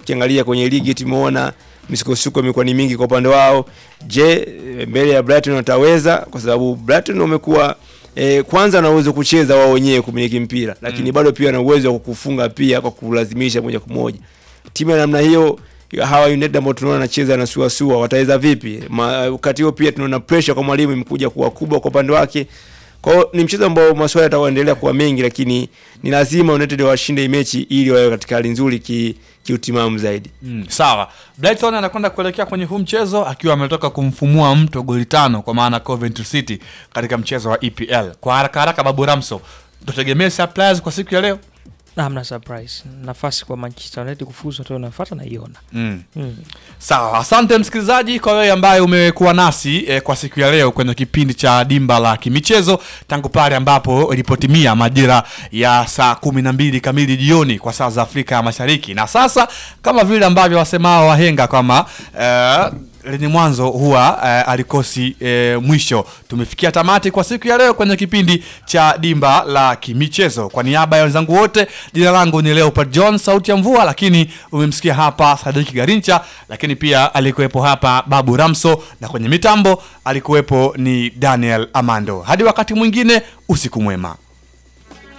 ukiangalia kwenye ligi tumeona misukosuko imekuwa ni mingi kwa upande wao. Je, mbele ya Brighton wataweza? Kwa sababu Brighton wamekuwa eh, kwanza na uwezo kucheza wao wenyewe kumiliki mpira, lakini bado pia na uwezo wa kukufunga pia kwa kulazimisha moja kwa moja. Timu ya namna hiyo hawa United ambao tunaona anacheza na suasua wataweza vipi? Ma- Wakati huo pia tunaona pressure kwa mwalimu imekuja kuwa kubwa kwa upande wake. Kwa hiyo ni mchezo ambao maswali yataendelea kuwa mengi, lakini ni lazima United washinde hii mechi ili wawe katika hali nzuri ki kiutimamu zaidi. Mm, sawa. Brighton anakwenda kuelekea kwenye huu mchezo akiwa ametoka kumfumua mto goli tano kwa maana Coventry City katika mchezo wa EPL. Kwa haraka haraka, Babu Ramso, tutegemee surprise kwa siku ya leo? Hamna surprise. Nafasi kwa Manchester United kufuzu hatua inayofuata naiona. Mm. Mm. Sawa, asante msikilizaji kwa wewe ambaye umekuwa nasi eh, kwa siku ya leo kwenye kipindi cha Dimba la Kimichezo tangu pale ambapo ilipotimia majira ya saa kumi na mbili kamili jioni kwa saa za Afrika ya Mashariki. Na sasa kama vile ambavyo wasemao wahenga kwamba eh, lenye mwanzo huwa eh, alikosi eh, mwisho. Tumefikia tamati kwa siku ya leo kwenye kipindi cha Dimba la Kimichezo. Kwa niaba ya wenzangu wote, jina langu ni Leopard John, sauti ya mvua, lakini umemsikia hapa Sadiki Garincha, lakini pia alikuwepo hapa Babu Ramso, na kwenye mitambo alikuwepo ni Daniel Amando. Hadi wakati mwingine, usiku mwema.